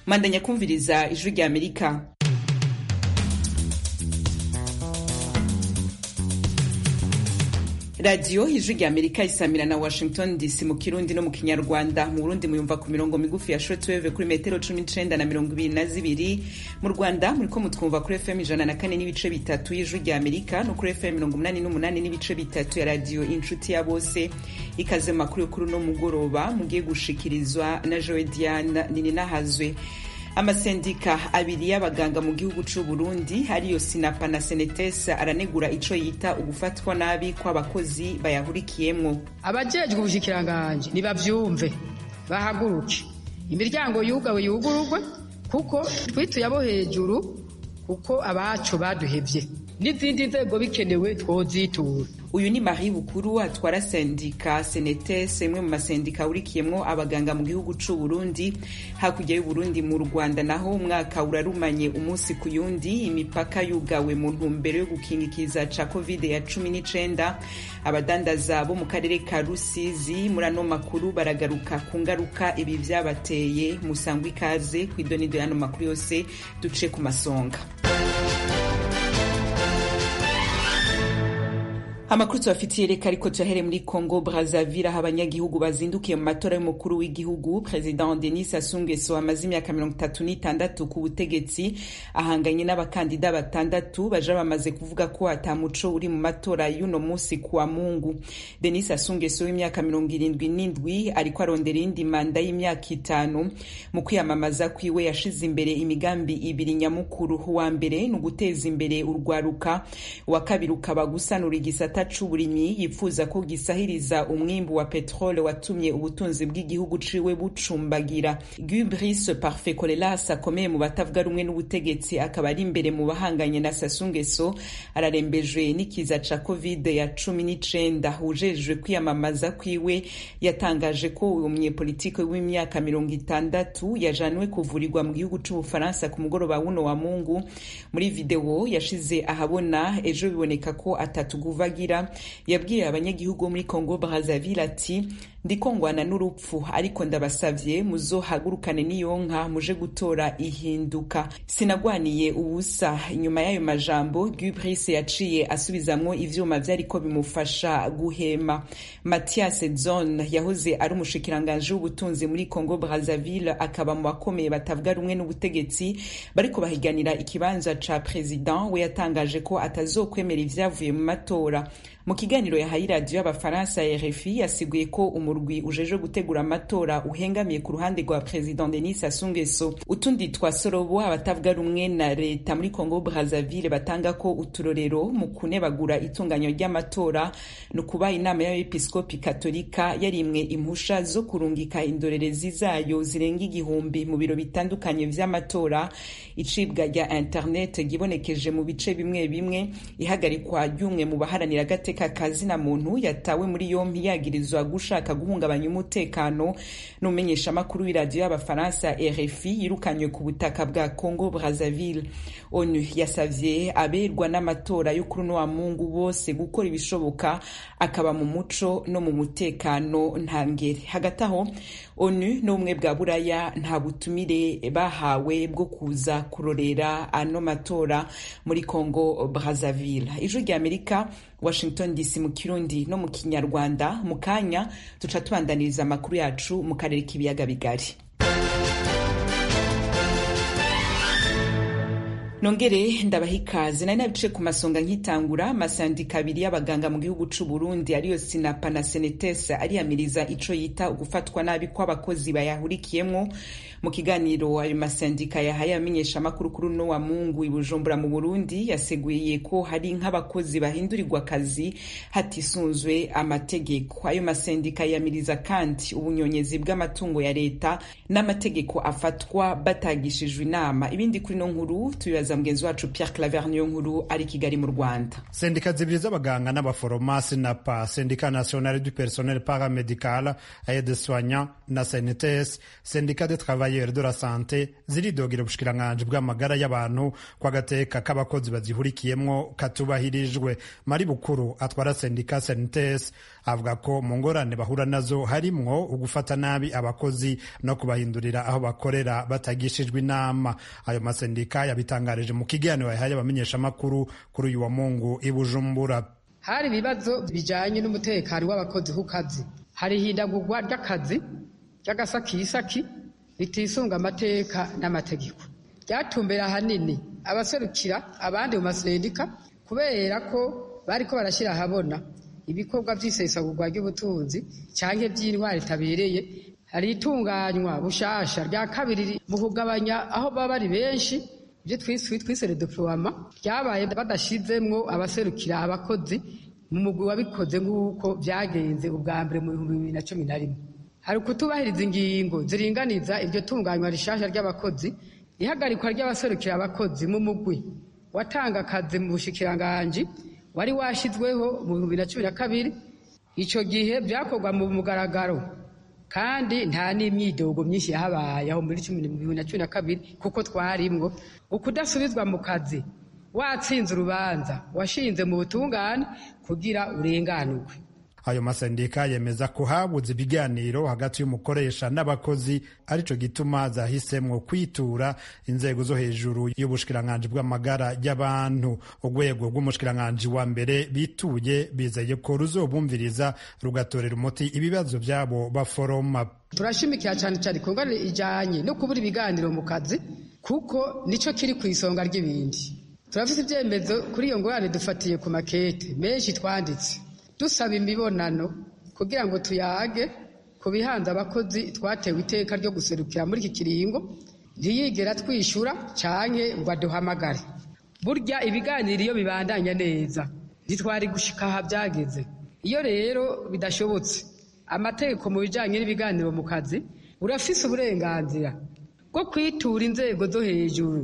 mandanya kumviriza ijwi rya amerika radiyo ijwi rya amerika isamira na washington dc mu kirundi no mu kinyarwanda mu burundi muyumva ku mirongo migufi ya shortwave kuri metero cumi n'icenda na mirongo ibiri na zibiri mu rwanda muriko mutwumva kuri fm ijana na kane n'ibice bitatu y'ijwi rya amerika no kuri fm mirongo umunani n'umunani n'ibice bitatu ya radiyo inshuti ya bose ikaze mu makuru y'ukuri no mugoroba mugiye gushikirizwa na joe diane nininahazwe amasendika abiri y'abaganga mu gihugu c'u Burundi ariyo sinapa na senetes aranegura ico yita ugufatwa nabi kw'abakozi bayahurikiyemwo abajejwe ubushikiranganje nibavyumve bahaguruke imiryango yugawe yugururwe kuko twituye abo hejuru kuko abacu baduhevye n'izindi nzego bikenewe twozitura uyu ni marie bukuru atwara sendika senetes imwe mu masendika ahurikiyemwo abaganga mu gihugu c'u Burundi hakurya y'uburundi mu rwanda naho umwaka urarumanye umunsi ku yundi imipaka yugawe mu ntumbero yo gukingikiza ca covid ya cumi n'icenda abadandaza bo mu karere ka rusizi muri ano makuru baragaruka ku ngaruka ibi vyabateye musangwa ikaze kw'idonido y'ano makuru yose duce ku masonga amakuru tubafitiye reka ariko tuyahere muri congo brazaville aho abanyagihugu bazindukiye mu matora y'umukuru w'igihugu president denis sassou nguesso amaze imyaka mirongo itatu n'itandatu ku butegetsi ahanganye n'abakandida batandatu baja bamaze kuvuga ko ata muco uri mu matora y'uno munsi kuwa mungu denis sassou nguesso w'imyaka mirongo irindwi n'indwi ariko arondera iyindi manda y'imyaka itanu mu kwiyamamaza kwiwe yashize imbere imigambi ibiri nyamukuru wa mbere ni uguteza imbere urwaruka uwa kabiri ukaba gusanura igisata c'uburimyi yifuza ko gisahiriza umwimbu wa petrole watumye ubutunzi bw'igihugu ciwe bucumbagira Gubrice Parfait Colelas akomeye mu batavuga rumwe n'ubutegetsi akaba ari imbere mu bahanganye na Sassou Nguesso ararembejwe n'ikiza ca covid ya cumi n'icenda ujejwe kwiyamamaza kwiwe yatangaje ko uwo munyepolitike w'imyaka mirongo itandatu yajanwe kuvurirwa mu gihugu c'ubufaransa ku mugoroba wuno wa mungu muri video yashize ahabona ejo biboneka ko atatuguvagira yabwiye abanyagihugu muri Congo Brazzaville ati ndiko ngwana n'urupfu ariko ndabasavye muzohagurukane n'iyonka muje gutora ihinduka sinagwaniye ubusa inyuma y'ayo majambo Gubrice yaciye asubizamwo ivyuma vyariko bimufasha guhema Mathias Zon yahoze ari umushikiranganje w'ubutunzi muri Congo Brazzaville akaba mu bakomeye batavuga rumwe n'ubutegetsi bariko bahiganira ikibanza ca president we yatangaje ko atazokwemera ivyavuye mu matora mu kiganiro yahaye iradiyo y'abafaransa RFI yasiguye ko umurwi ujeje gutegura amatora uhengamiye ku ruhande rwa president Denis Sassou Nguesso utundi twa sorobo abatavuga rumwe na leta muri Congo Brazzaville batanga ko uturorero mu kunebagura itunganyo ry'amatora no kuba inama y'abepiskopi katolika yarimwe impusha zo kurungika indorerezi zayo zirenga igihumbi mu biro bitandukanye vy'amatora icibwa rya internet gibonekeje mu bice bimwe bimwe ihagarikwa ry'umwe mu baharanira agate kazina muntu yatawe muri yompi yagirizwa gushaka guhungabanya umutekano n'umumenyeshamakuru w'iradiyo y'abafaransa RFI yirukanywe ku butaka bwa Congo Brazzaville onu yasavye aberwa n'amatora yo kuri wa mungu bose gukora ibishoboka akaba mu muco no mu mutekano ntangere hagati aho onu n'ubumwe bwa buraya nta butumire bahawe bwo kuza kurorera ano matora muri Congo Brazzaville ijwi rya Amerika Washington DC mu Kirundi no mu Kinyarwanda mu kanya tuca tubandaniriza amakuru yacu mu karere k'ibiyaga bigari nongere ndabaha ikaze nari nabice ku masonga nkitangura amasandika abiri y'abaganga mu gihugu c'u Burundi ariyo sinapa na senetes ariyamiriza ico yita ugufatwa nabi kw'abakozi bayahurikiyemwo mu kiganiro ayo masandika yahaye amenyesha amakuru kuri uno wa mungu i bujumbura mu burundi yaseguye ko hari nk'abakozi bahindurirwa akazi hatisunzwe amategeko ayo masandika yamiriza kandi ubunyonyezi bw'amatungo ya leta n'amategeko afatwa batagishijwe inama ibindi kuri no nkuru tubibaza mugenzi wacu Pierre Claver niyo nkuru ari Kigali mu Rwanda sendika zibiri z'abaganga n'abaforomasi na pa sendika nationale du personnel paramedical aide soignant na CNTS sendika de travail travailleurs de la sante ziridogera ubushikiranganji bw'amagara y'abantu ko agateka k'abakozi bazihurikiyemwo katubahirijwe mari bukuru atwara sendika sentes avuga ko mu ngorane bahura nazo harimwo ugufata nabi abakozi no kubahindurira aho bakorera batagishijwe inama ayo masendika yabitangarije mu kiganiro yahaye abamenyeshamakuru kuri uyu wa mungu i bujumbura hari ibibazo bijanye n'umutekano w'abakozi ku kazi hari ihindagurwa ry'akazi ry'agasakisaki ritisunga amateka n'amategeko ryatumbera ahanini abaserukira abandi mu masendika kubera ko bariko barashyira ahabona ibikorwa vy'isesagurwa ry'ubutunzi canke vy'intwari itabereye hari itunganywa bushasha rya kabiri mu kugabanya aho baba bari benshi ibyo twise redeploiement ryabaye badashizemwo abaserukira abakozi mu mugwi wabikoze nk'uko vyagenze ubwa mbere mu bihumbi bibiri na cumi na rimwe hari ukutubahiriza ingingo ziringaniza iryo tunganywa rishasha ry'abakozi ihagarikwa ry'abaserukira abakozi mu mugwi watanga akazi mu bushikiranganji wari washizweho mu bihumbi na cumi na kabiri ico gihe vyakorwa mu mugaragaro kandi nta n'imyidogo myinshi yahabaye aho muri bibiri na cumi na kabiri kuko twarimwo ukudasubizwa mu kazi watsinze urubanza washinze mu butungane kugira urenganurwe ayo masendika yemeza ko habuze ibiganiro hagati y'umukoresha n'abakozi arico gituma zahisemwo kwitura inzego zo hejuru y'ubushikiranganji bw'amagara y'abantu urwego rw'umushikiranganji wa mbere bituye bizeye ko ruzobumviriza rugatorera umuti ibibazo vyabo baforoma turashimikira cyane cyane ku ngorane ijanye no kubura ibiganiro mu kazi kuko nico kiri ku isonga ry'ibindi turafite ibyemezo kuri iyo ngorane dufatiye ku makete menshi twanditse dusaba imibonano kugira ngo tuyage ku bihanze abakozi twatewe iteka ryo guserukira muri iki kiringo ntiyigera twishyura canke ngo aduhamagare burya ibiganiro iyo bibandanya neza ntitwari gushika aha byageze iyo rero bidashobotse amategeko mu bijanye n'ibiganiro mu kazi urafise uburenganzira bwo kwitura inzego zo hejuru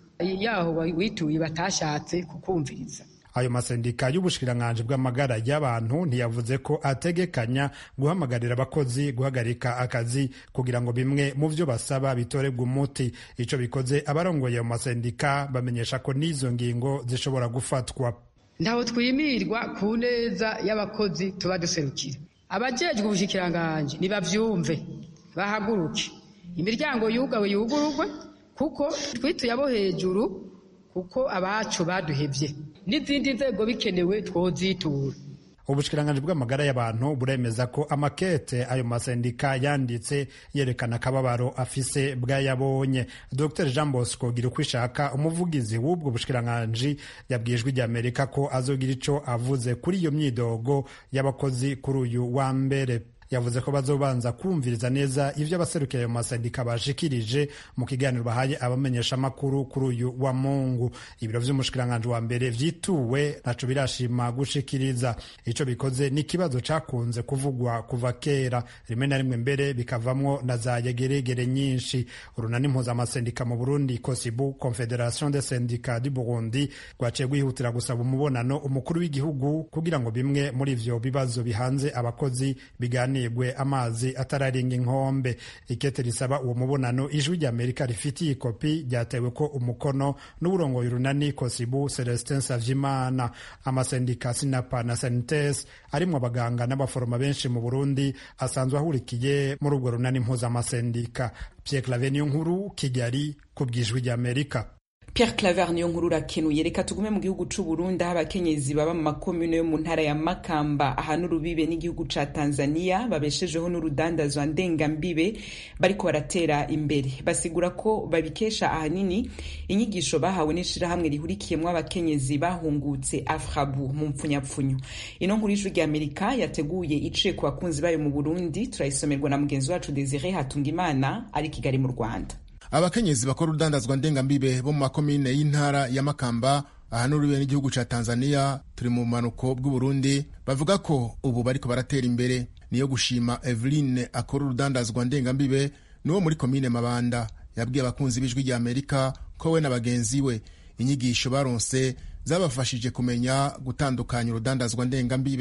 yaho wituye batashatse kukumviriza ayo masendika y'ubushikiranganji bw'amagara y'abantu ntiyavuze ko ategekanya guhamagarira abakozi guhagarika akazi kugira ngo bimwe mu vyo basaba bitorebwe umuti ico bikoze abarongoye ayo masendika bamenyesha ko n'izo ngingo zishobora gufatwa ntaho twimirwa ku neza y'abakozi tuba duserukira abajejwe ubushikiranganji nibavyumve bahaguruke imiryango yugawe yugururwe kuko twituye abo hejuru kuko abacu baduhevye n'izindi nzego bikenewe twozitura ubushikiranganji bw'amagara y'abantu buremeza ko amakete ayo masendika yanditse yerekana akababaro afise bwayabonye dr jean bosco gira uko ishaka umuvugizi w'ubwo bushikiranganji yabwijwe ijya amerika ko azogira ico avuze kuri iyo myidogo y'abakozi kuri uyu wa mbere yavuze ko bazobanza kumviriza neza ivyo abaserukiye ayo masendika bashikirije mu kiganiro bahaye abamenyeshamakuru kuri uyu wa mungu ibiro vy'umushikiranganji wa mbere vyituwe naco birashima gushikiriza ico bikoze ni ikibazo cakunze kuvugwa kuva kera rimwe na rimwe mbere bikavamwo na za yegeregere nyinshi urunani mpuzamasendika mu burundi kosibu confederation de syndicat du burundi rwaciye rwihutira gusaba umubonano umukuru w'igihugu kugira ngo bimwe muri ivyo bibazo bihanze abakozi biganire nigwe amazi atararenga inkombe ikete risaba uwo mubonano ijwi rya amerika rifitiye ikopi ryatewe ko umukono n'uburongoye urunani kosibu celestin savyimana amasendika sinapa na sanites arimwo abaganga n'abaforoma benshi mu burundi asanzwe ahurikiye muri ubwo runani mpuzamasendika pierre clave niyo nkuru kigali ku bw'ijwi rya amerika Pierre Claver niyo nkuru urakenuye reka tugume mu gihugu c'u Burundi aho abakenyezi baba mu makomune yo mu ntara ya Makamba ahana urubibe n'igihugu ca Tanzania babeshejeho n'urudandazwa ndengambibe bariko baratera imbere basigura ko babikesha ahanini inyigisho bahawe n'ishirahamwe rihurikiyemwo abakenyezi bahungutse Afrabu mu mpfunyapfunyo ino nkuru y'ijwi rya Amerika yateguye iciye ku bakunzi bayo mu Burundi turayisomerwa na mugenzi wacu Desire Hatungimana ari Kigali mu Rwanda abakenyezi bakora urudandazwa ndengambibe bo mu makomine y'intara ya makamba aha n'ururiwe n'igihugu ca tanzania turi mu bumanuko bw'uburundi bavuga ko ubu bariko baratera imbere niyo gushima eveline akora urudandazwa ndengambibe niwo muri komine mabanda yabwiye abakunzi b'ijwi rya amerika ko we na bagenzi we inyigisho baronse zabafashije kumenya gutandukanya urudandazwa ndengambibe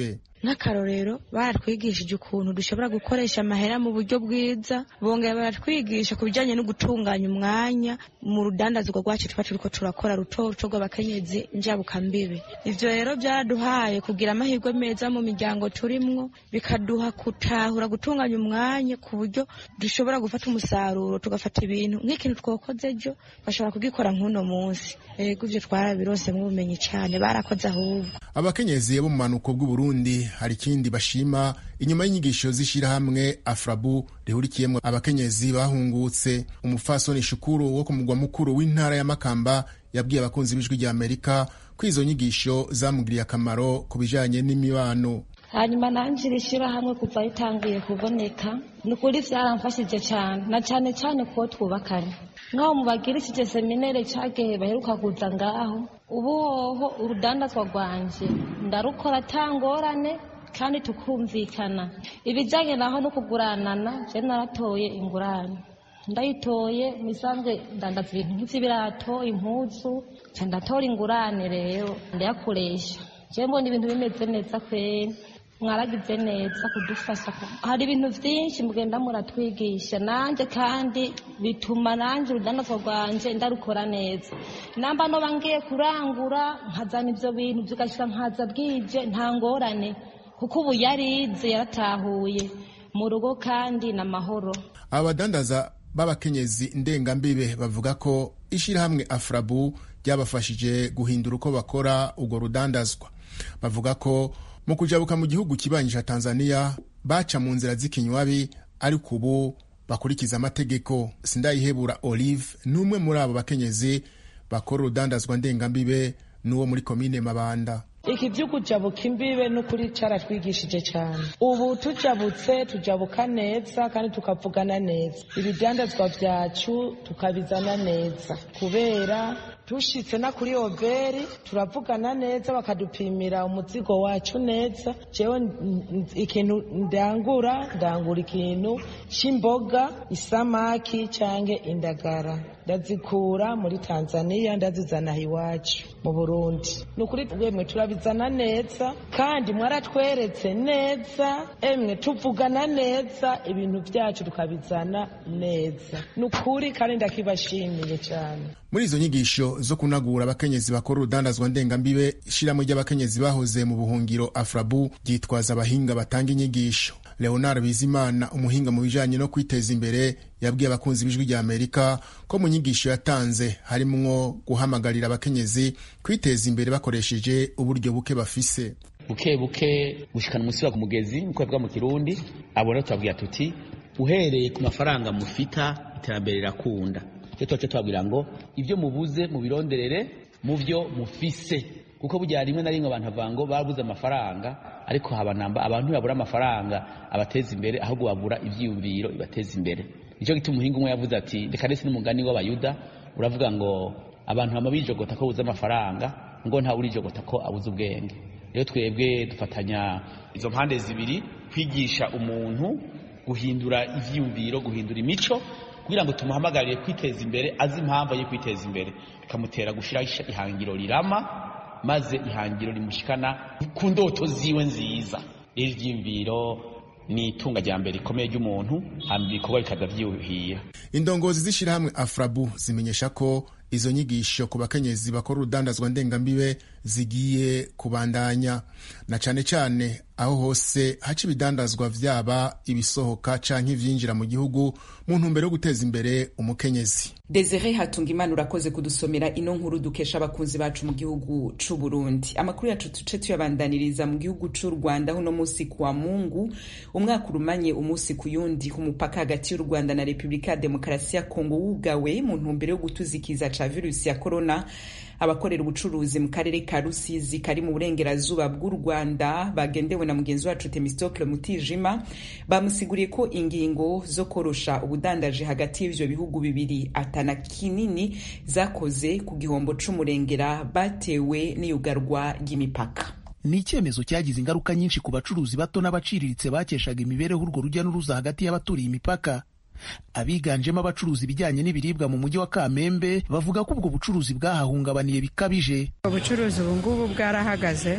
nk'akarorero baratwigishije ukuntu dushobora gukoresha amahera mu buryo bwiza bongera baratwigisha ku bijyanye no gutunganya umwanya mu rudandazwa rwacu tuba turiko turakora ruto ruto rw'abakenyezi njabukambibe ivyo rero byaraduhaye kugira amahirwe meza mu miryango turimwo bikaduha gutahura gutunganya umwanya ku buryo dushobora gufata umusaruro tugafata ibintu nk'ikintu twakoze ejo bashobora kugikora nk'uno munsi ego ivyo twarabironsemwo ubumenyi cane barakoze ahubwo abakenyezi bo mu manuko bw'uburundi hari ikindi bashima inyuma y'inyigisho z'ishyirahamwe afrabu rihurikiyemo abakenyezi bahungutse umufasoni shukuru wo ku mugwa mukuru w'intara ya makamba yabwiye abakunzi b'ijwi rya amerika ko izo nyigisho zamugiriye akamaro ku bijanye n'imibano hanyuma nanjye iri shyirahamwe kuva ritangiye kuboneka ni ukuri byaramfashije cyane na cyane cyane kuwo twubakanye nk'aho mubagirishije seminere cyagihe baheruka kuza ngaho ubu hoho urudandazwa rwanjye ndarukora atangorane kandi tukumvikana ibijyanye naho no kuguranana je naratoye ingurane ndayitoye misanzwe ndandaza ibintu nk'ivy'ibirato impuzu nca ndatora ingurane rero ndayakoresha je mbona ibintu bimeze neza kweri mwaragize neza kudufasha hari ibintu vyinshi mugenda muratwigisha nanje kandi bituma nanje urudandazwa rwanje ndarukora neza namba noba ngiye kurangura nkazana ivyo bintu vigashika nkaza bwije nta ngorane kuko ubu yarize yaratahuye mu rugo kandi n'amahoro aba badandaza b'abakenyezi ndengambibe bavuga ko ishyirahamwe afrabu ryabafashije guhindura uko bakora urwo rudandazwa bavuga ko mu kujabuka mu gihugu kibanyi ca tanzania baca mu nzira z'ikinywabi ariko ubu bakurikiza amategeko sindayihebura olive n'umwe muri abo bakenyezi bakora urudandazwa ndengambibe n'uwo muri komine mabanda iki byo kujabuka imbibe n'ukuri caratwigishije cyane ubu tujabutse tujabuka neza kandi tukavugana neza ibidandazwa vyacu tukabizana neza kubera tushitse na kuri overi turavugana neza bakadupimira umuzigo wacu neza jewe ikintu ndangura ndangura ikintu c'imboga isamaki canke indagara ndazikura muri tanzania ndazizana iwacu mu burundi ni ukuri wemwe turabizana neza kandi mwaratweretse neza emwe tuvugana neza ibintu vyacu tukabizana neza ni ukuri kandi ndakibashimiye cyane muri izo nyigisho zo kunagura abakenyezi bakora urudandazwa ndengambibe ishyirahamwe ry'abakenyezi bahoze mu buhungiro afrabu ryitwaza abahinga batanga inyigisho leonard bizimana umuhinga mu bijanye no kwiteza imbere yabwiye abakunzi b'ijwi rya amerika ko mu nyigisho yatanze harimwo guhamagarira abakenyezi kwiteza imbere bakoresheje uburyo buke bafise buke buke gushikana umusiba ku mugezi nkuko bivuga mu kirundi abona tubabwira tuti uhereye ku mafaranga mufita iterambere rirakunda cyo tuba tubabwira ngo ibyo mubuze mubironderere mu byo mufise kuko burya rimwe na rimwe abantu bavuga ngo babuze amafaranga ariko habanamba abantu babura amafaranga abateza imbere ahubwo babura ivyiyumviro bibateza imbere nicyo gituma umuhinga umwe yavuze ati reka ndetse n'umugani w'abayuda uravuga ngo abantu bama bijogota ko buze amafaranga ngo ntawe urijogota ko abuze ubwenge rero twebwe dufatanya izo mpande zibiri kwigisha umuntu guhindura ivyiyumviro guhindura imico kugira ngo tumuhamagarire kwiteza imbere azi impamvu yo kwiteza imbere bikamutera gushyiraho ihangiro rirama maze ihangiro rimushikana ku ndoto ziwe nziza rero ivyiyumviro ni itunga rya mbere rikomeye ry'umuntu hanyuma ibikorwa bikaza vyuhira indongozi z'ishyirahamwe afrabu zimenyesha ko izo nyigisho ku bakenyezi bakora urudandazwa ndengambibe zigiye kubandanya na cane cane aho hose haca ibidandazwa vyaba ibisohoka canke ivyinjira mu gihugu mu ntumbero yo guteza imbere umukenyezi desire hatunga imana urakoze kudusomera ino nkuru dukesha abakunzi bacu mu gihugu c'u burundi amakuru yacu tuce tuyabandaniriza mu gihugu c'u rwanda uno musi kuwa mungu umwaka urumanye umunsi ku yundi ku mupaka hagati y'u rwanda na repubulika ya demokarasi ya kongo wugawe mu ntumbero yo gutuzikiza ca virusi ya korona abakorera ubucuruzi mu karere ka rusizi kari mu burengerazuba bw'u rwanda bagendewe na mugenzi wacu temistokle mutijima bamusiguriye ko ingingo zo korosha ubudandaji hagati y'ivyo bihugu bibiri atana kinini zakoze ku gihombo c'umurengera batewe n'iyugarwa ry'imipaka ni icyemezo cyagize ingaruka nyinshi ku bacuruzi bato n'abaciriritse bakeshaga imibereho urwo rujya n'uruza hagati y'abaturiye imipaka abiganjemo abacuruza ibijyanye n'ibiribwa mu mujyi wa kamembe bavuga ko ubwo bucuruzi bwahahungabaniye bikabije ubucuruzi ubu ngubu bwarahagaze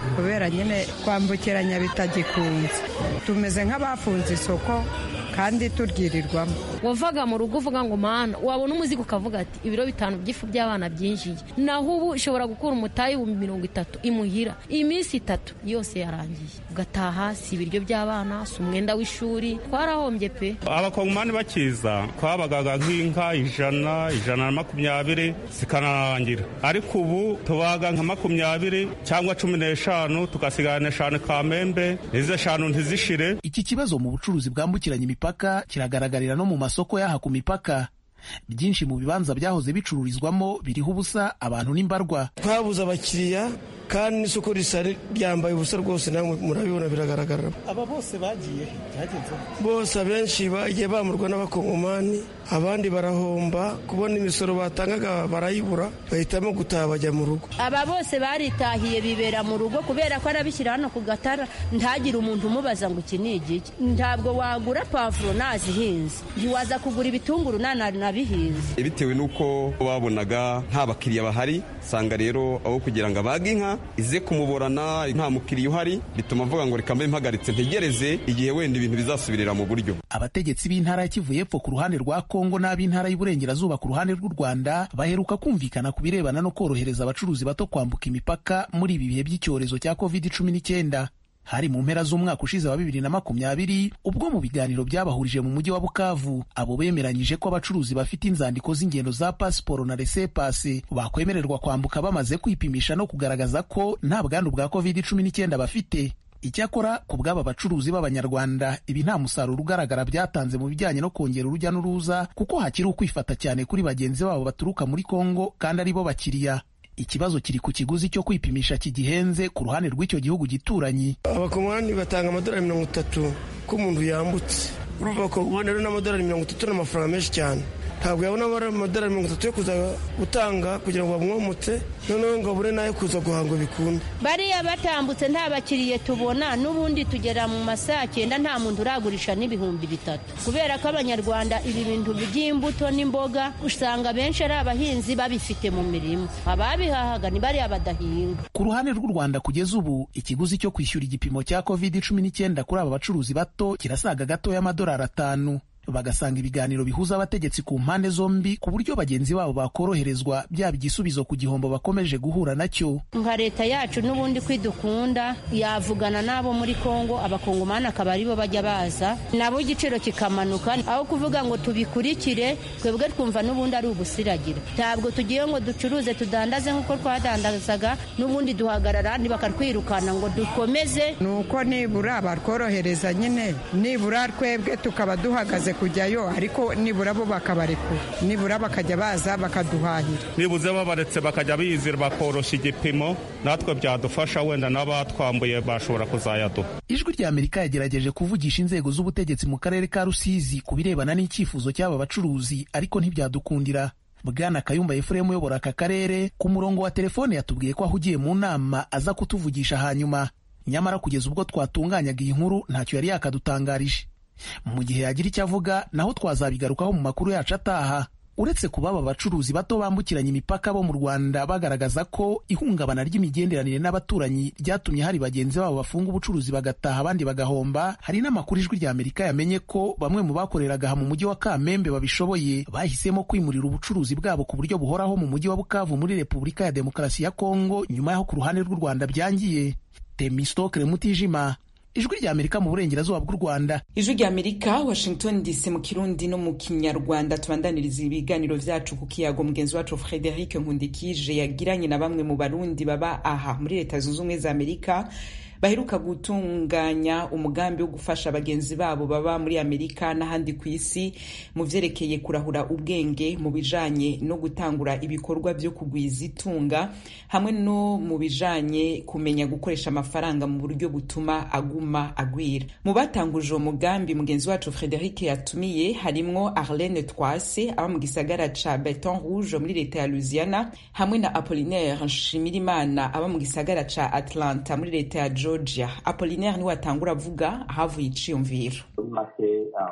kubera nyine kwambukiranya bitagikunze tumeze nk'abafunze isoko kandi turyirirwamo wavaga mu rugo uvuga ngo mana wabona umuzigo ukavuga ati ibiro bitanu by'ifu by'abana byinjiye naho ubu ushobora gukura umutayi w'ibihumbi mirongo itatu imuhira iminsi itatu yose yarangiye ugataha si ibiryo by'abana si umwenda w'ishuri twarahombye pe abakongomani bakiza twabagaga nk'inka ijana ijana na makumyabiri zikanarangira ariko ubu tubaga nka makumyabiri cyangwa cumi n'eshanu tugasigana eshanu kamembe izo eshanu ntizishire iki kibazo mu bucuruzi bwambukiranya imipaka kiragaragarira no mu masoko y'aha ku mipaka byinshi mu bibanza byahoze bicururizwamo biriho ubusa abantu n'imbarwa twabuze abakiriya kandi n'isoko risa ryambaye ubusa rwose namwe murabibona biragaragara aba bose bagiye byagenze bose abenshi bagiye bamurwa n'abakongomani abandi barahomba kubona imisoro batangaga barayibura bahitamo gutaha bajya mu rugo aba bose baritahiye bibera mu rugo kubera ko arabishyira hano ku gatara ntagire umuntu umubaza ngo iki ni igiki ntabwo wagura pavuro nazihinze ntiwaza kugura ibitunguru nanabihinze bitewe n'uko babonaga nta bakiriya bahari usanga rero aho kugira ngo abage inka ize kumuborana nta mukiriya uhari bituma avuga ngo reka mbe mpagaritse ntegereze igihe wenda ibintu bizasubirira mu buryo abategetsi b'intara ya kivu y'epfo ku ruhande rwa kongo n'ab'intara y'uburengerazuba ku ruhande rw'u rwanda baheruka kumvikana ku birebana no korohereza abacuruzi bato kwambuka imipaka muri ibi bihe by'icyorezo cya covid cumi n'icyenda hari mu mpera z'umwaka ushize wa bibiri na makumyabiri ubwo mu biganiro byabahurije mu mujyi wa bukavu abo bemeranyije ko abacuruzi bafite inzandiko z'ingendo za pasiporo na resepase bakwemererwa kwambuka bamaze kwipimisha no kugaragaza ko nta bwandu bwa covid cumi n'icyenda bafite icyakora ku bw'aba bacuruzi b'abanyarwanda ibi nta musaruro ugaragara byatanze mu bijyanye no kongera urujya n'uruza kuko hakiri ukwifata cyane kuri bagenzi babo baturuka muri kongo kandi ari bo bakiriya ikibazo kiri ku kiguzi cyo kwipimisha kigihenze ku ruhande rw'icyo gihugu gituranyi abakongomani batanga amadolari mirongo itatu ko umuntu yambutse urumva abakongomani rero n'amadolari mirongo itatu n'amafaranga menshi cyane ntabwo yabona amadolari mirongo itatu yo kuza gutanga kugira ngo bamwomotse noneho ngo abure n'ayo kuza guhanga bikunda bariya batambutse nta bakiriye tubona n'ubundi tugera mu masaha cyenda nta muntu uragurisha n'ibihumbi bitatu kubera ko abanyarwanda ibi bintu by'imbuto n'imboga usanga benshi ari abahinzi babifite mu mirima ababihahaga ni bariya badahinga ku ruhande rw'u rwanda kugeza ubu ikiguzi cyo kwishyura igipimo cya covid cumi n'icyenda kuri aba bacuruzi bato kirasaga gatoya amadolari atanu bagasanga ibiganiro bihuza abategetsi ku mpande zombi ku buryo bagenzi babo bakoroherezwa byaba igisubizo ku gihombo bakomeje guhura nacyo nka leta yacu n'ubundi kwidukunda yavugana n'abo muri kongo abakongomani akaba aribo bajya baza nabo igiciro kikamanuka aho kuvuga ngo tubikurikire twebwe twumva n'ubundi ari ubusiragira ntabwo tugiye ngo ducuruze tudandaze nk'uko twadandazaga n'ubundi duhagarara bakatwirukana ngo dukomeze ni uko nibura batworohereza nyine nibura twebwe tukaba duhagaze kujyayo ariko nibura bo bakabarekura nibura bakajya baza bakaduhahira nibuze babaretse bakajya bizira bakoroshya igipimo natwe byadufasha wenda n'abatwambuye bashobora kuzayaduha ijwi rya amerika yagerageje kuvugisha inzego z'ubutegetsi mu karere ka rusizi ku birebana n'icyifuzo cy'aba bacuruzi ariko ntibyadukundira bwana kayumba efuremu uyobora aka karere ku murongo wa telefone yatubwiye ko ahugiye mu nama aza kutuvugisha hanyuma nyamara kugeza ubwo twatunganyaga iyi nkuru ntacyo yari yakadutangarije mu gihe yagira icyo avuga naho twazabigarukaho mu makuru yacu ataha uretse kuba aba bacuruzi bato bambukiranya imipaka bo mu rwanda bagaragaza ko ihungabana ry'imigenderanire n'abaturanyi ryatumye hari bagenzi babo bafunga ubucuruzi bagataha abandi bagahomba hari n'amakuru ijwi rya amerika yamenye ko bamwe mu bakoreraga aha mu mujyi wa kamembe babishoboye bahisemo kwimurira ubucuruzi bwabo ku buryo buhoraho mu mujyi wa bukavu muri repubulika ya demokarasi ya kongo nyuma y'aho ku ruhande rw'u rwanda byangiye temistokere mutijima ijwi rya amerika mu burengerazuba bw'u rwanda ijwi rya amerika washington dc mu kirundi no mu kinyarwanda tubandaniriza ibiganiro vyacu ku kiyago mugenzi wacu frederic nkundikije yagiranye na bamwe mu barundi baba aha muri leta zunze ubumwe za amerika baheruka gutunganya umugambi wo gufasha bagenzi babo baba muri amerika n'ahandi ku isi mu vyerekeye kurahura ubwenge mu bijanye no gutangura ibikorwa vyo kugwiza itunga hamwe no mu bijanye kumenya gukoresha amafaranga mu buryo butuma aguma agwira mu batanguje uwo mugambi mugenzi wacu frederic yatumiye harimwo arlene twase aba mu gisagara ca beton rouge muri leta ya louisiana hamwe na apolinaire nshimirimana aba mu gisagara ca atlanta muri leta ya georgia apolinaire niwe atangura avuga ahavuye iciyumviro make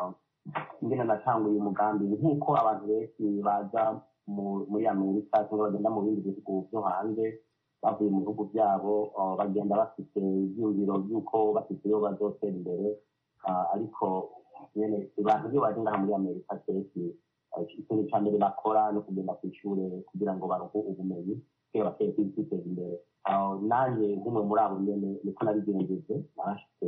ingene natanguye umugambi ni nk'uko abantu benshi baza muri amerika cyangwa bagenda mu bindi bihugu byo hanze bavuye mu bihugu byabo bagenda bafite ibyumviro by'uko bafite iyo bazotera imbere ariko nyine abantu iyo baje ngaha muri amerika kenshi ikintu cya mbere bakora ni ukugenda ku ishuri kugira ngo baronke ubumenyi kugira bateye kwiteza imbere nanjye nk'umwe muri abo nyene niko nabigenjeje narashitse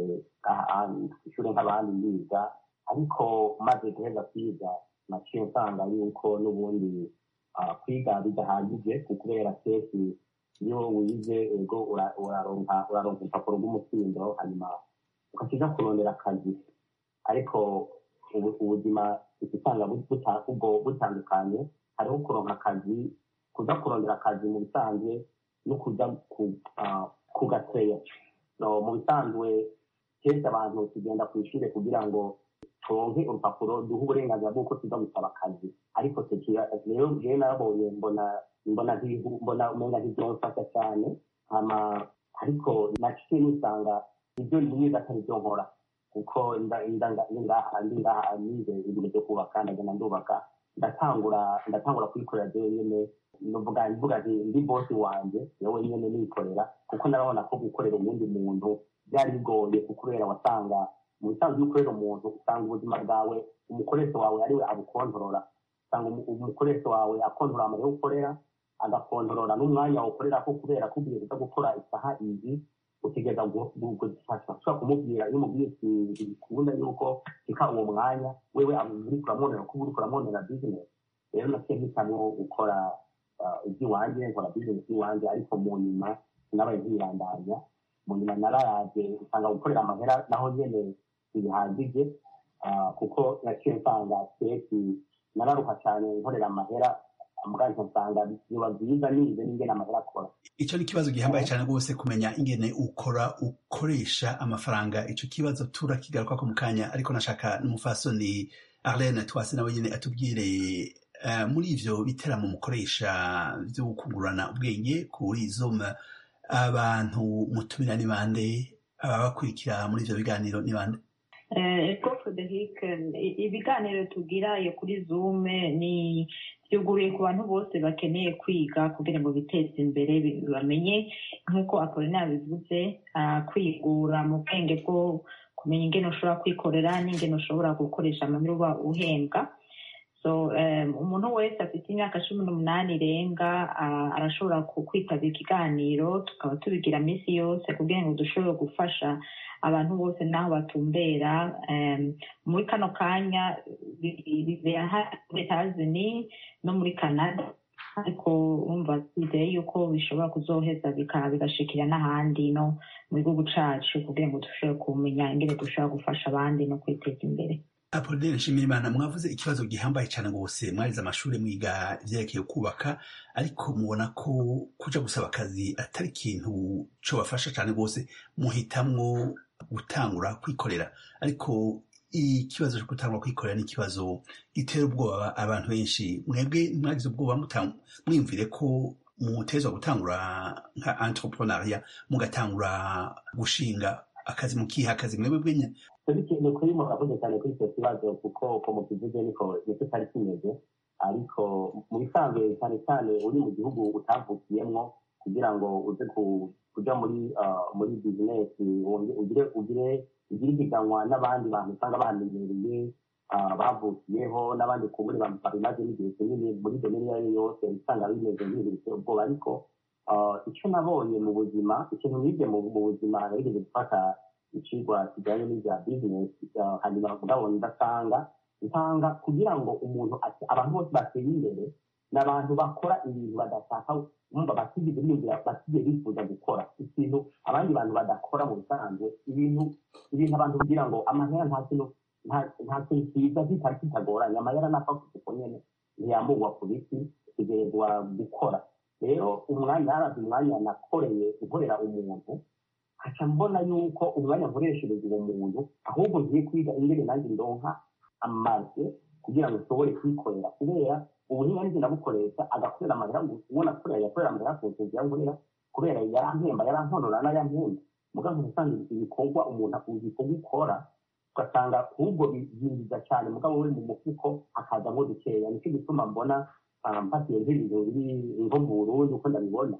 ku ishuri nk'abandi ndiga ariko maze guheza kwiga naciye nsanga yuko n'ubundi kwiga bidahagije kubera kenshi iyo wize ego uraronka urupapuro rw'umutsindo hanyuma ukakija kurondera akazi ariko ubuzima usanga butandukanye hariho kuronka akazi kuja kurondera akazi mu bisanzwe no kuja kugateya mu bisanzwe kenshi abantu tugenda ku ishuri kugira ngo turonke urupapuro duhe uburenganzira bw'uko tuza gusaba akazi ariko rero jewe narabonye mbona mbona mbona umenga ntivyomfasha cyane hama ariko naciye nisanga ibyo nize atari byo nkora kuko ngaha ndi ngaha nize ibintu byo kubaka ndagenda ndubaka ndatangura ndatangura kwikorera jewe nyene nuvuga mvuga nti ndi bosi wanje yewe nyene nikorera kuko narabona ko gukorera uwundi muntu byari bigoye kubera wasanga mu bisanzwe iyo ukorera umuntu usanga ubuzima bwawe umukoresha wawe ariwe abukontorora usanga umukoresha wawe akontorora amahera ukorera agakontorora n'umwanya ukorera ko kubera ko ugiye kuza gukora isaha izi utegereza gushobora kumubwira iyo umubwiye ikunda yuko reka uwo mwanya wewe uri kuramwonera kuba uri kuramwonera bizinesi rero naciye mpitamo gukora iby'iwanjye nkora bizinesi y'iwanjye ariko mu nyuma sinabaye nkirandanya mu nyuma nararaje usanga gukorera amahera naho nyene ntibihagije kuko naciye nsanga keki nararuha cyane nkorera amahera muganje nsanga biba byiza nize n'ingene amahera akora icyo ni ikibazo gihambaye cyane rwose kumenya ingene ukora ukoresha amafaranga icyo kibazo turakigaruka ko mu kanya ariko nashaka n'umufasoni arlene twase nawe nyine atubwire muri ivyo biteramo mukoresha vyo kungurana ubwenge kuri zoom abantu mutumira ni bande ababakurikira muri ivyo biganiro ni bande eko frederic ibiganiro tubwirayo kuri zoom ni byuguruye ku bantu bose bakeneye kwiga kugira ngo biteze imbere bamenye nk'uko apolina bivuze kwigura mu bwenge bwo kumenya ingene ushobora kwikorera n'ingene ushobora gukoresha amahera uba uhembwa so umuntu wese afite imyaka cumi n'umunani irenga arashobora kwitabira ikiganiro tukaba tubigira minsi yose kugira ngo dushobore gufasha abantu bose n'aho batumbera muri kano kanya bibera muri etazini no muri canada ariko wumva twizeye yuko bishobora kuzoheza bigashikira n'ahandi no mu gihugu cacu kugira ngo dushobore kumenya ingene dushobora gufasha abandi no kwiteza imbere apolinaire nshimirimana mwavuze ikibazo gihambaye cyane rwose mwarize amashuri mwiga ivyerekeye kubaka ariko mubona ko kuja gusaba akazi atari ikintu cobafasha cyane rwose muhitamwo gutangura kwikorera ariko ikibazo cyo gutangura kwikorera ni ikibazo gitera ubwoba abantu benshi mwebwe mwagize ubwoba mwiyumvire ko mutezwa gutangura nka entrepreneuria mugatangura gushinga akazi mukiha akazi mwebwe bwenya ni kuri muravuze cyane kuri icyo kibazo kuko uko mukivuze niko nicyo cyari kimeze ariko mu bisanzwe cyane cyane uri mu gihugu utavukiyemwo kugira ngo uze kuja muri muri bizinesi ugire ugire ugire ipiganwa n'abandi bantu usanga bamenyereye bavukiyeho n'abandi ku muri babimaze n'igihe kinini muri domeni iyo ari yo yose usanga bimeze nk'ibintu biteye ubwoba ariko icyo nabonye mu buzima ikintu nibye mu buzima nabigeze gufata icigwa kijyanye n'ibya bizinesi hanyuma ndabona ndasanga nsanga kugira ngo umuntu abantu bose bateye imbere ni abantu bakora ibintu badashaka bumva batigeze biyumvira batigeze bifuza gukora ikintu abandi bantu badakora mu bisanzwe ibintu ibintu abantu kugira ngo amahera nta kintu nta kintu kiza kitari kitagoranye amahera napfa kuko nyene ntiyamburwa ku biti tegerezwa gukora rero umwanya haraza umwanya nakoreye gukorera umuntu haca mbona yuko umwanya nkoreshereza uwo muntu ahubwo ngiye kwiga ingene nanjye ndonka amaze kugira ngo nshobore kwikorera kubera ubuhinga nzi nabukoresha agakorera amahera ubona akorera yakorera amahera ku nzu yankorera kubera yarampemba yarankorora n'ayampemba mugabo usanga ibikorwa umuntu ibikorwa ukora ugasanga ahubwo byinjiza cyane mugabo we mu mufuko hakazamo dukeya nicyo gituma mbona mfatiye nk'ibintu biri nko mu burundi uko ndabibona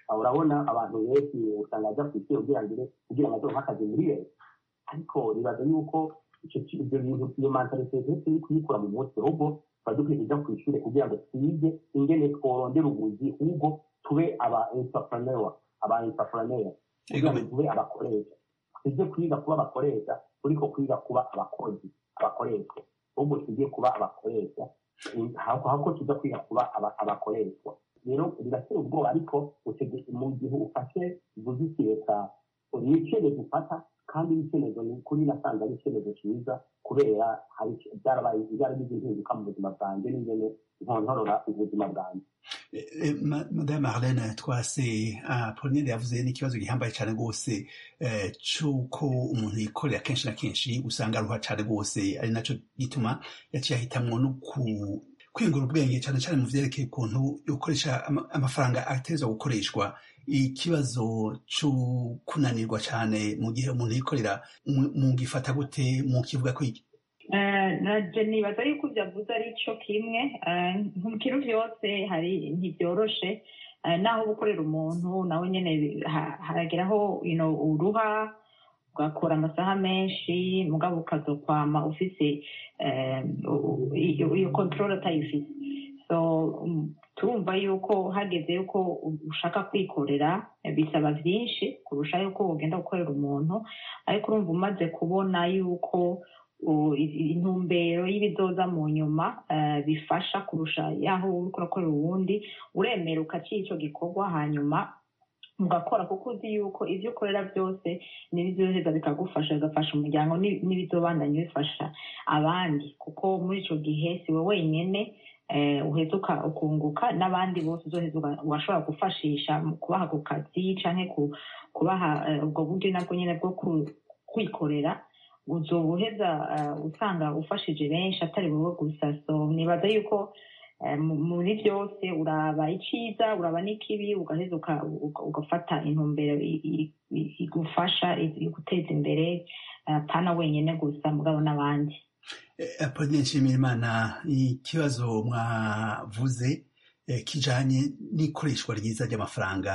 urabona abantu benshi usanga ajya ku isi kugira ngo kugira ngo azohe akazi muri leta ariko nibaza yuko ibyo bintu iyo mentalite turi kuyikura mu mutwe ahubwo tuba dukwiye kujya ku ishuri kugira ngo twige ingene tworondera ubuzi ahubwo tube aba entrepreneur aba entrepreneur kugira ngo tube abakoresha tujye kwiga kuba abakoresha turiko kwiga kuba abakozi abakoreshwa ahubwo tujye kuba abakoresha ahubwo tujya kwiga kuba abakoreshwa rero biratera ubwoba ariko mu gihe ufashe ubuzi leta ni icyemezo ufata kandi icyemezo ni kuri nasanze ari icyemezo cyiza kubera byarabaye byaragize impinduka mu buzima bwanjye n'ingene nkontorora ubuzima bwanjye madame marlene twase pauline yavuze n'ikibazo gihambaye cyane rwose cy'uko umuntu yikorera kenshi na kenshi usanga aruha cyane rwose ari nacyo gituma yaciye ahitamwo no kwiyungura ubwenge cyane cyane mu byerekeye ukuntu ukoresha amafaranga ateza gukoreshwa ikibazo cyo kunanirwa cyane mu gihe umuntu yikorera mugifata gute mukivuga ko iki naje nibaza yuko ibyo avuze ari cyo kimwe mu kintu byose hari ntibyoroshe naho gukorera umuntu nawe nyine harageraho uruha ugakora amasaha menshi mugabo ukazokwama ufise iyo kontorore atayifite turumva yuko hageze yuko ushaka kwikorera bisaba byinshi kurusha yuko ugenda gukorera umuntu ariko urumva umaze kubona yuko intumbero y'ibizoza mu nyuma bifasha kurusha yaho uri kurakorera uwundi uremera ukaciye icyo gikorwa hanyuma ugakora kuko uzi yuko ibyo ukorera byose n'ibizoheza bikagufasha bigafasha umuryango n'ibizobandanya bifasha abandi kuko muri icyo gihe si we wenyine uheza ukunguka n'abandi bose uzoheza washobora gufashisha mu kubaha ku kazi cyangwa kubaha ubwo buryo nabwo nyine bwo kwikorera uzobuheza usanga ufashije benshi atari wowe gusa so nibaza yuko muri byose uraba icyiza uraba n'ikibi ugaheza ugafata intumbero igufasha guteza imbere pana wenyine gusa mugabo n'abandi apodine nshimirimana ikibazo mwavuze kijanye n'ikoreshwa ryiza ry'amafaranga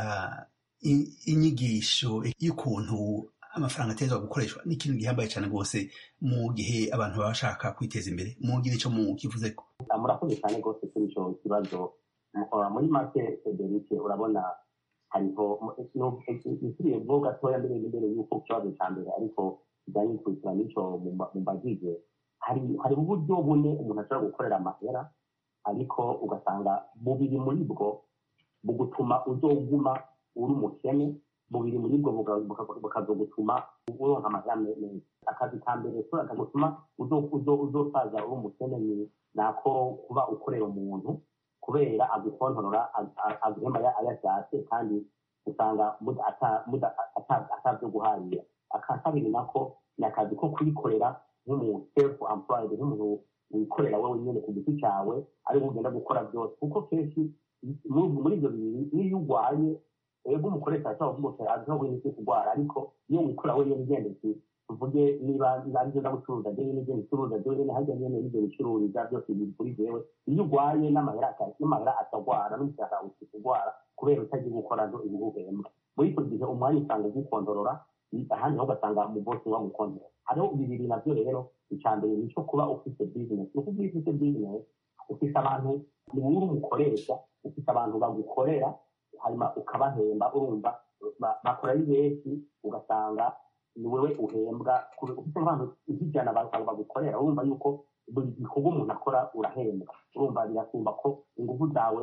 inyigisho y'ukuntu amafaranga ateza gukoreshwa ni ikintu gihambaye cyane rwose mu gihe abantu baba bashaka kwiteza imbere mugire icyo mukivuze ko murakoze cyane rwose kuri icyo kibazo muri make federike urabona hariho isubiye bwo gatoya mbere mbere y'uko ikibazo cya mbere ariko kijyanye n'ikurikirana n'icyo mu bagize hari uburyo bune umuntu ashobora gukorera amahera ariko ugasanga bubiri muri bwo bugutuma uzoguma uri umukene bubiri muri bwo bukazogutuma uronka amahera meza akazi ka mbere kagutuma uzosaza uri umukene ni nako kuba ukorera umuntu kubera agukontorora aguhemba ayashatse kandi usanga atavyo guharira aka kabiri nako ni akazi ko kwikorera nk'umuntu self employed nk'umuntu wikorera wowe nyine ku giti cyawe ariko ugenda gukora byose kuko kenshi muri ibyo bibiri iyo urwaye ego umukoresha ashobora kuvuga ati azi ntabwo nzi kurwara ariko iyo wikora wenyine ugendetse tuvuge niba aribyo ndagucuruza njyewe n'ibyo bicuruza njyewe nyine hajya nyine n'ibyo bicururiza byose biri kuri jewe iyo urwaye n'amahera n'amahera atagwara n'umushahara uti kurwara kubera utagiye gukora zo ibihuhembwa muri icyo gihe umwanya usanga ugukondorora ahandi ho ugasanga mu bosi wa gukondorora hariho bibiri nabyo rero icya mbere ni icyo kuba ufite bizinesi ni ukuvuga ufite bizinesi ufite abantu ni wowe umukoresha ufite abantu bagukorera hanyuma ukabahemba urumva bakora ari benshi ugasanga ni wowe uhembwa ufite nk'abantu nk'ijana bagukorera urumva yuko buri gikorwa umuntu akora urahembwa urumva birasumba ko ingufu zawe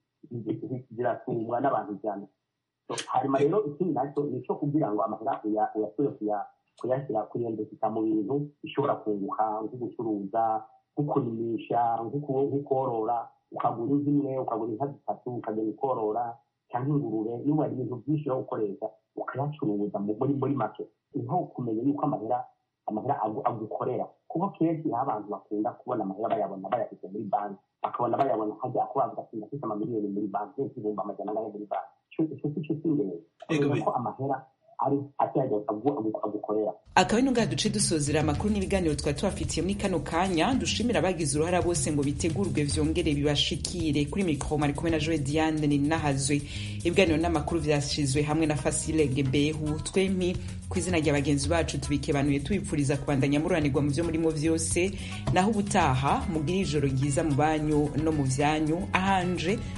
zirasumbwa n'abantu ijana hanyuma rero ikindi nacyo ni icyo kugira ngo amahera uyasubire kuyashyira kuyendekeza mu bintu bishobora kunguka nko gucuruza nko kurimisha nko korora ukagura inka imwe ukagura inka zitatu ukagenda ukorora cyangwa ingurube niba hari ibintu byinshi yo gukoresha ukayacuruza muri muri make niho kumenya yuko amahera amahera agukorera kuko kenshi aho abantu bakunda kubona amahera bayabona bayafite muri banki bakabona bayabona hajya ko bavuga ati ndafite amamiliyoni muri banki benshi ibihumbi amajana angahe muri banki icyo si cyo cy'ingenzi kubera ko amahera ari atihagera agukorera akaba ino ngaha duce dusozera amakuru n'ibiganiro twari tubafitiye muri kano kanya dushimira abagize uruhara bose ngo bitegurwe vyongere bibashikire kuri mikoro mari kumwe na joe diane ninahazwe ibiganiro n'amakuru vyashizwe hamwe na fasile gebehu twempi ku izina rya bagenzi bacu tubikebanuye tubipfuriza kubandanya mururanirwa mu vyo murimo vyose naho ubutaha mugire ijoro ryiza mu banyu no mu vyanyu ahanje